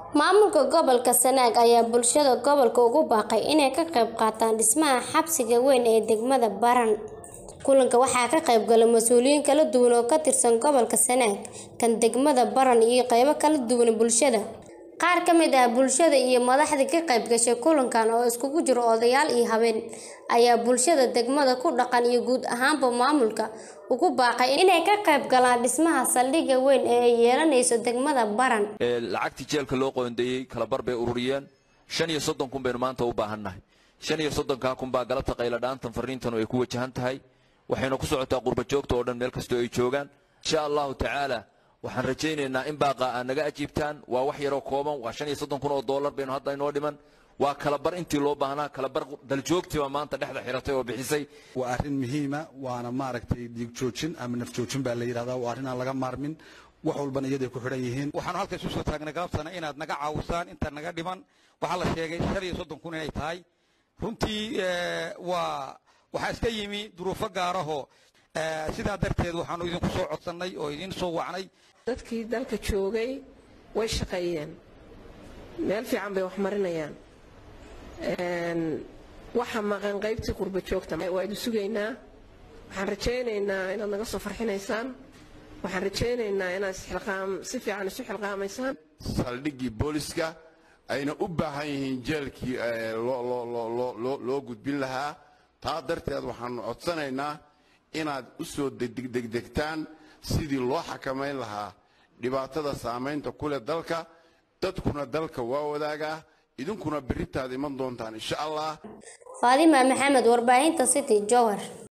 maamulka gobolka sanaag ayaa bulshada gobolka ugu baaqay inay ka qayb qaataan dhismaha xabsiga weyn ee degmada baran kulanka waxaa ka qayb gala mas-uuliyiin kala duwan oo ka tirsan gobolka sanaag kan degmada baran iyo qeybo kala duwan bulshada qaar ka mid ah bulshada iyo madaxdii ka qayb gashay kulankan oo iskugu jiro odayaal iyo habeen ayaa bulshada degmada ku dhaqan iyo guud ahaanba maamulka ugu baaqay inay ka qayb galaan dhismaha saldhigga weyn ee ay yeelanayso degmada baran lacagtii jeelka loo qoondeeyey kalabar bay ururiyeen shan iyo soddon kun baynu maanta u baahannahay shan iyo soddonkaa kun baa galabta qayladhaantan fariintanu ay ku wajahan tahay waxayna ku socotaa qurba joogta oo dhan meel kastoo ay joogaan insha allahu tacaala waxaan rajaynaynaa in baaqa aad naga ajiibtaan waa wax yaroo kooban waa shan iyo soddon kun oo dollar baynu hadda inoo dhiman waa kalabar intii loo baahnaa kalabar daljoogtiba maanta dhexda xiratay oo bixisay waa arrin muhiima waana maaragtay dhiig joojin ama naf joojin baa la yidhahdaa waa arrin aan laga maarmin wax walbana iyaday ku xidhan yihiin waxaanu halka isu soo taagnay galabtana inaad naga caawisaan inta naga dhiman waxaa la sheegay shan iyo soddon kun inay tahay runtii waa waxaa iska yimi duruufo gaarahoo sidaa darteed waxaanu idinku soo codsannay oo idiin soo wacnay dadkii dalka joogay way shaqeeyeen meel fiican bay wax marinayaan waxa maqan qaybtii qurba joogta waa idin sugaynaa waxaan rajaynaynaa inaad naga soo farxinaysaan waxaan rajaynaynaa inaad si fiican isu xilqaamaysaan saldhiggii booliska ayna u baahan yihiin jeelkii loo gudbin lahaa taa darteed waxaanu codsanaynaa inaad u soo degdegtaan sidii loo xakamayn lahaa dhibaatada saamaynta ku leh dalka dadkuna dalka waa wadaagaa idinkuna berritaad iman doontaan insha allah faadima maxamed warbaahinta city jowhar